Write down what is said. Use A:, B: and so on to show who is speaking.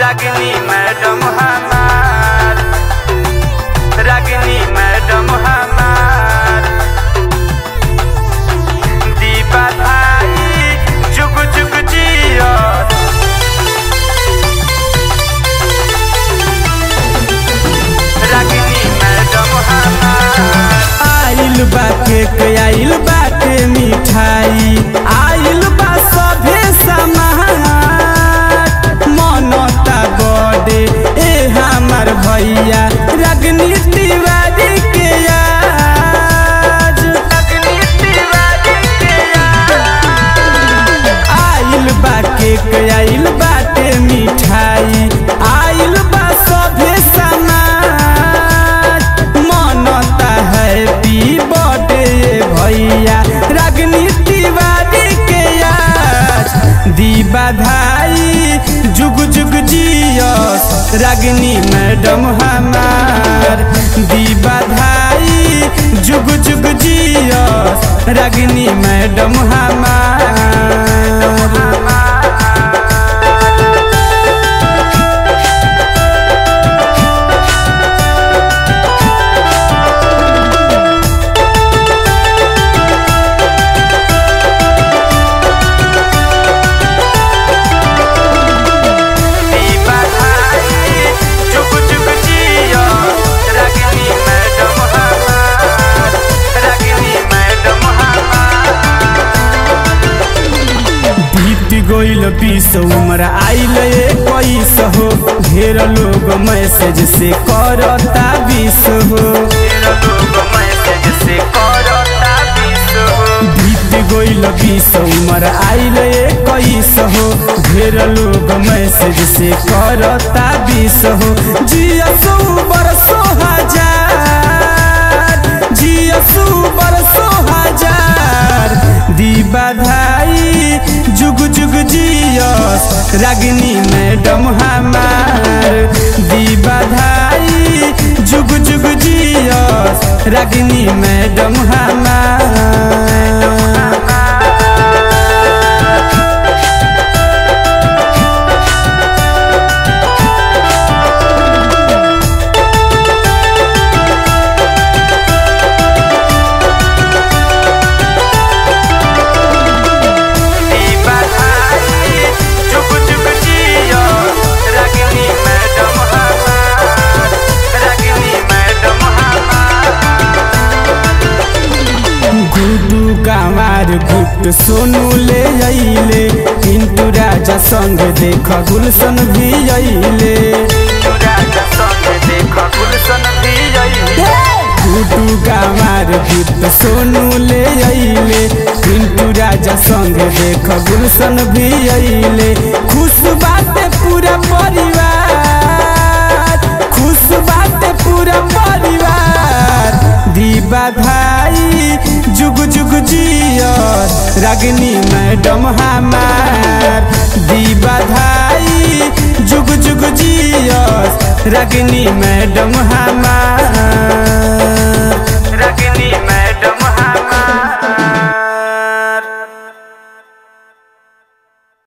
A: रागिनी madam हमार रागिनी madam हमार दीपा भाई जुग जुग जियो रागिनी मैडम हमार
B: आइल बा केक आइल बाटे मिठाई आइल बा सभे समाज मनता बड़े ए हमार भैया रगनी तिवारी के आज
A: रागिनी तिवारी के
B: आइल बा केक आइल बाटे मिठाई आइल बा सभे समाज मनता हैप्पी बर्थडे भैया रागनी तिवारी के आज दी बधाई जुग जुग जियस रागनी मैडम हमार दी बधाई जुग जुग जियस रागनी मैडम हमार
A: दीपा भाई जुग जुग जियो रागिनी मैडम हमार रागिनी मैडम हमार
B: बीत गइल बीस उम्र आइल इक्कीस हो ढेर लोग मैसेज से करता बीस हो
A: तेरा लोग मैसेज से करता बीस हो
B: बीत गइल बीस उम्र आइल इक्कीस हो ढेर लोग मैसेज से करता बीस हो जियसु बरसो हजार जियसु बरसो हजार दी बधाई जुग जुग जियस रागिनी मैडम हमार दी बधाई जुग जुग जियस रागिनी मैडम हमार
A: दीपा भाई जुग जुग जियो रागिनी मैडम हमार रागिनी मैडम हमार
B: गुडू गावार गुट सोनू ले अइले पिंटू राजा संग देख गुलशन भी अइले
A: राजा संग देख गुलशन भी अइले
B: गुडू गावार गुट सोनू ले अइले पिंटू राजा संग देख गुलशन भी अइले खुश बाटे पूरा परिवार खुश बाटे पूरा परिवार दी बधाई जुग जुग जियस रागिनी मैडम हमार दी बधाई जुग जुग जियस रागिनी मैडम हमार
A: रागिनी